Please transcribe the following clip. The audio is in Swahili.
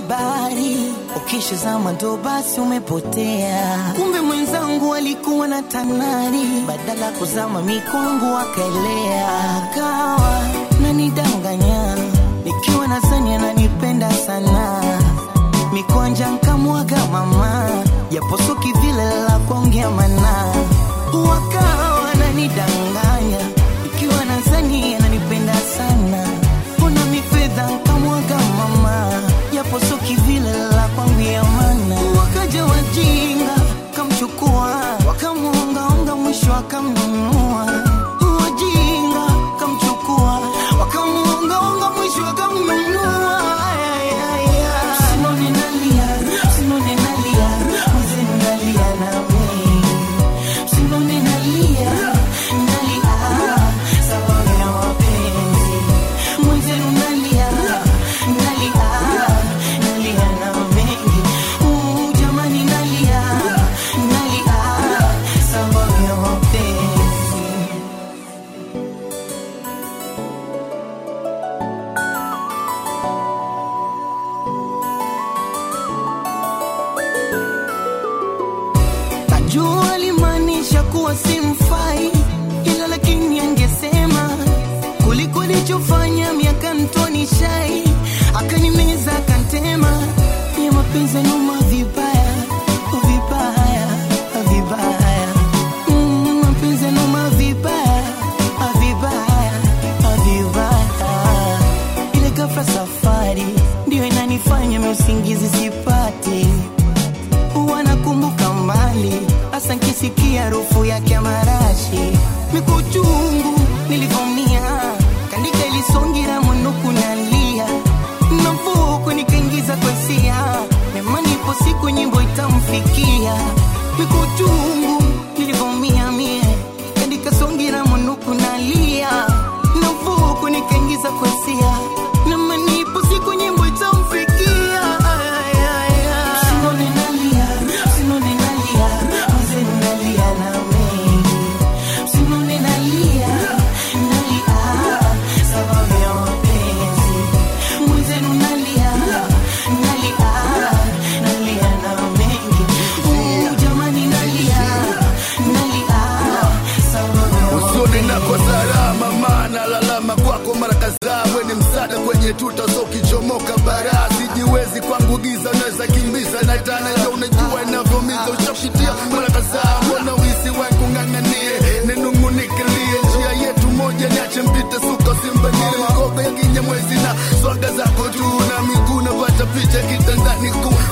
habari, ukishazama ndo basi umepotea. Kumbe mwenzangu alikuwa na tanari, badala kuzama mikongo akaelea, akawa nanidanganya nikiwa nadhani ananipenda sana, mikwanja nkamwaga mama, japo so kivile la kuongea mana, wakawa nanidanganya nikiwa nadhani ananipenda sana, mbona mifedha nkamwaga mama, japo so kivile la kuongea mana, wakaja wajinga kamchukua, wakamuongaonga, mwisho akamnunua wajinga kamchukua wakamuongaonga mwisho akamnunua Ay, ay, ay. Simone nalia, Simone nalia, mzee nalia nami. Simone nalia, nalia, sababu ya mapenzi. Mzee nalia, nalia, nalia na mengi. Uh, jamani nalia, nalia, sababu ya mapenzi. Najua alimaanisha kuwa simfai, ila lakini angesema kuliko alichofanya miaka mtoni shai, akanimeza akantema, ya mapenzi numa vibaya vibaya vibaya, Mm, mapenzi numa vibaya vibaya vibaya, ile ghafla safari ndio inanifanya mimi usingizi sipati wanakumbuka mbali, hasa nkisikia harufu yake ya marashi, mikuchungu nilivomia, kandika ilisongira mwinuku nalia, navuku nikaingiza kwesia, nemani ipo siku nyimbo itamfikia, mikuchungu nilivomia mie, kandika songira mwinuku nalia, navuku nikaingiza kwesia, nemani ipo siku nyimbo itamfikia, ay, ay, ay. Sinone nalia, sinone nalia, mzee nalia na mengi. Sinone nalia, nalia, sababu ya mapenzi. Mzee nalia, nalia, nalia na mengi. Uh, jamani nalia, nalia, sababu ya usoni nako salama, maana lalama kwako mara kadhaa, we ni msaada kwenye tuta, so ukichomoka bara sijiwezi kwangu giza, unaweza kimbiza na tana, ndio unajua inavyomiza, ushapitia mara kadhaa, mbona wisi wangu ng'ang'anie, ninung'unikilie njia yetu moja, niache mpite suka simbanile magogo ya kinyamwezi na swaga zako tu na miguu napata picha kitandani kuu